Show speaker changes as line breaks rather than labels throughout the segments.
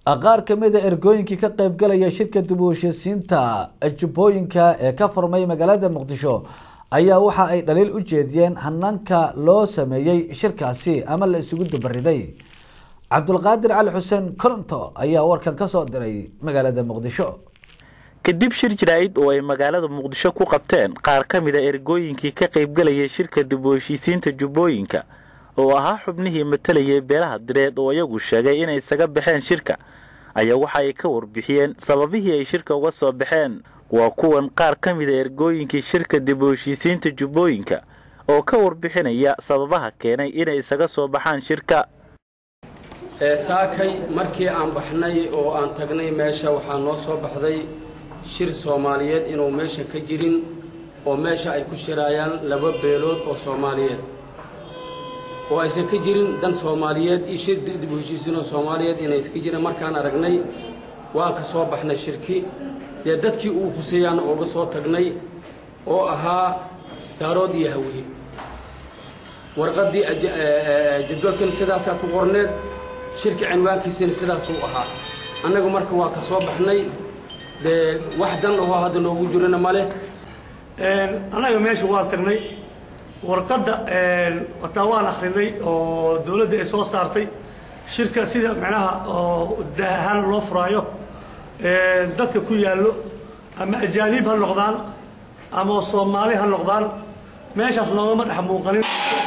qaar ka mid a ergooyinkii ka qaybgalaya shirka dib u heshiisiinta jubbooyinka ee ka furmay magaalada muqdisho ayaa waxa ay dhaliil u jeediyeen hanaanka loo sameeyey shirkaasi ama la isugu dubariday cabdulqaadir cali xuseen koronto ayaa warkan ka soo diray magaalada muqdisho
kadib shir jaraa'id oo ay magaalada muqdisho ku qabteen qaar ka mid a ergooyinkii ka qaybgalayay shirka dib u heshiisiinta jubbooyinka oo ahaa xubnihii matalayay beelaha direed oo iyagu sheegay inay isaga baxeen shirka ayaa waxa ay ka warbixiyeen sababihii ay shirka uga soo baxeen waa kuwan qaar ka mid a ergooyinkii shirka dib u heshiisiinta jubbooyinka oo ka warbixinaya sababaha keenay inay isaga soo baxaan shirka
saakay markii aan baxnay oo aan tagnay meesha waxaa noo soo baxday shir soomaaliyeed inuu meesha ka jirin oo meesha ay ku shiraayaan laba beelood oo soomaaliyeed oo aysan ka jirin dan soomaaliyeed iyo shir dib u heshiisiinoo soomaaliyeed inaysan ka jirin markaan aragnay waan ka soo baxnay shirki dee dadkii uu huseeyaana ooga soo tagnay oo ahaa daarood iyo hawiye warqaddii jadwalkana sidaasaa ku qorneed shirki cinwaankiisana sidaasuu ahaa annagu marka waa ka soo baxnay dee wax dan ahoo hadda noogu jirana ma leh
annaga meesha waan tagnay warqadda wataa waan akrinay oo dowladda ay soo saartay shirka sida macnaha oo daah ahaan loo furaayo dadka ku yaallo ama ajaanib ha noqdaan ama soomaali ha noqdaan meeshaas noogama dhex muuqanin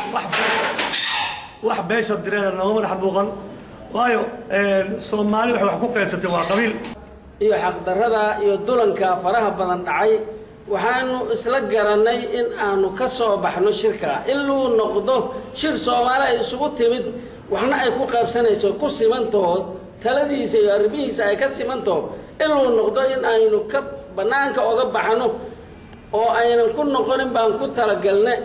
wax beesha direeda noogama dhex muuqan waayo soomaali waxay wax ku qaybsatay waa qabiil
iyo xaqdarrada iyo dulanka faraha badan dhacay waxaanu isla garannay in aanu ka soo baxno shirka iluu noqdo shir soomaali ay isugu timid waxna ay ku qaybsanayso ku simantahood taladiisa iyo arrimihiisa ay ka simantaho iluu noqdo in aynu ka bannaanka oga baxno oo aynan ku noqonin baan ku talagalne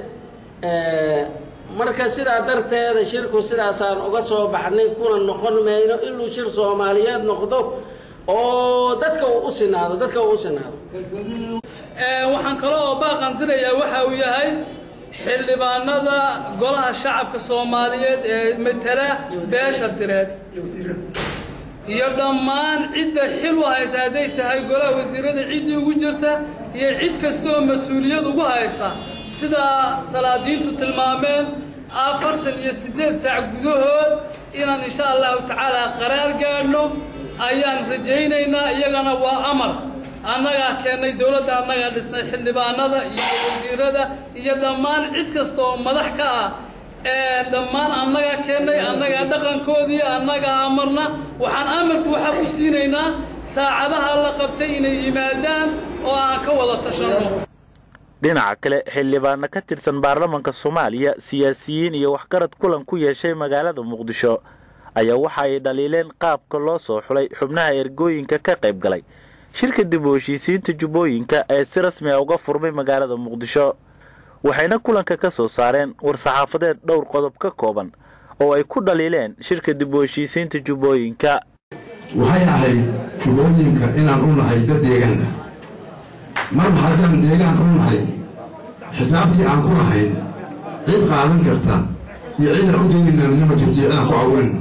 marka sidaa darteeda shirku sidaasaan uga soo baxnay kuna noqon mayno iluu shir soomaaliyeed noqdo oo dadka uu u sinaado dadka uu u sinaado
waxaan kale oo baaqan dirayaa waxa uu yahay xildhibaanada golaha shacabka soomaaliyeed ee matala beesha direed iyo dhammaan cidda xil u haysa hadday tahay golaha wasiirada ciddii ugu jirta iyo cid kastaoo mas-uuliyad ugu haysa sidaa salaadiintu tilmaameen afartan iyo siddeed saac gudahood inaan insha allahu tacaala qaraar gaadhno ayaan rajaynaynaa iyagana waa amar annagaa keennay dowladda annagaa dhisnay xildhibaanada iyo wasiirada iyo dhammaan cid kasta oo madax ka ah ee dhammaan annagaa keennay annagaa dhaqankoodii annagaa amarna waxaan amar buuxa ku siinaynaa saacadaha la qabtay inay yimaadaan oo aan ka wada tashanno
dhinaca kale xildhibaano ka tirsan baarlamanka soomaaliya siyaasiyiin iyo waxgarad kulan ku yeeshay magaalada muqdisho ayaa waxa ay dhaliileen qaabka loo soo xulay xubnaha ergooyinka ka qayb galay shirka dib u heshiisiinta jubbooyinka ee si rasmi a uga furmay magaalada muqdisho waxayna kulanka ka soo saareen war-saxaafadeed dhowr qodob ka kooban oo ay ku dhaliileen shirka dib u heshiisiinta jubbooyinka
waxay ahayd jubbooyinka inaan u nahay dad deegaan ah marba haddaan deegaan u nahay xisaabtii aan ku lahayn cid qaadan karta iyo cidaan u daynayna midnama jirto cidaan ku cawurin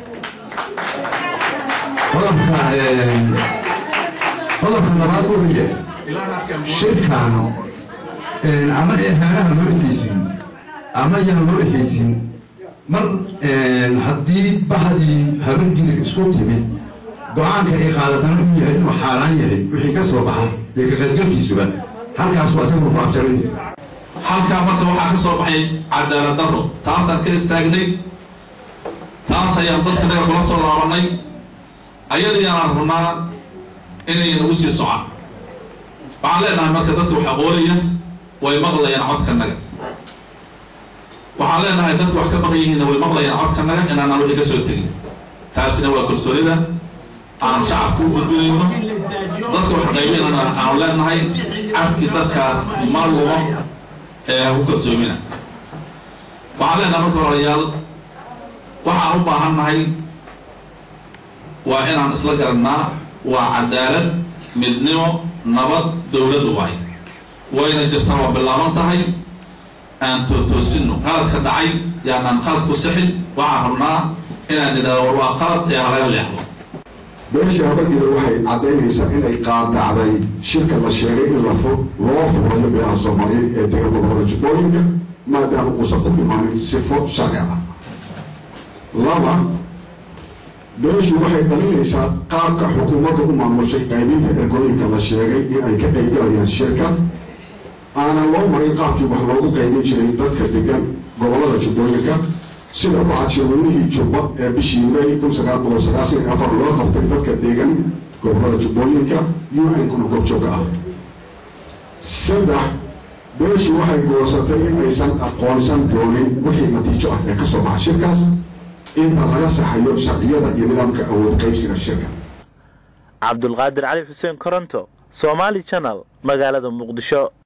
qodobka qodobka labaad uhiye shirkaan ama eehaanaha loo ekaysiin ama yaan loo ekaysiin mar haddii bahadii habargilig isku timid go-aanka ay qaadatana u yahay inuu xaaraan yahay wixii ka soo baxa iyo ka qaybgalkiisuba halkaasu asagu ku afjaray
halkaa marka waxaa ka soo baxay cadaalad darro taasaan ka istaagnay taas ayaan dadka naga kula soo laabanay ayadayaanaan rabnaa inay nagu sii socaan waxaan leenahay marka dadka wax aqoonaya way maqlayaan codkanaga waxaan leenahay dadka wax ka maqan yihiinna way maqlayaan codkanaga inaanaan wixii ka soo tegin taasina waa kalsoonida aan shacabka u gudbinayno dadka wax qaybinana aanu leenahay cabkii dadkaas ma lumo ee ha ku kalsoomina waxaan leenahay marka walaalayaal waxaan u baahannahay waa inaan isla garannaa waa cadaalad midnimo nabad dowladu waay wayna jirtaa waa bilaaban tahay aan tootoosinno qaladka dhacay yaanaan qalad ku sixin waxaan rabnaa inaan idhaahdo war waa qalad ee halaga leexdo
beesha habargeeda waxay caddaynaysaa inay qaadacday shirka la sheegay in lafo loo furayo beelaha soomaaliyeed ee dega gobolada jubbooyinka maadaama uusan ku imaanin sifo sharci ah laba beeshu waxay dhalinaysaa qaabka xukuumadda u maamushay qaybinta ergooyinka la sheegay inay ka qaybgalayaan shirka aanan loo marin qaabkii wax loogu qaybin jiray dadka degan gobolada jubbooyinka sida ku cadshaweynihii jubba ee bishii may kun sagaal boqol sagaashan iyo afar loo qabtay dadka degan gobolada jubbooyinka un-kuna goobjooga ah saddex beeshu waxay goosatay in aysan aqoonsan doonin wixii natiijo ah ee ka soo baxa shirkaas inta laga saxayo sharciyada iyo nidaamka awood qaybsiga shirka
cabdulqaadir cali xuseen koronto somaali janal magaalada muqdisho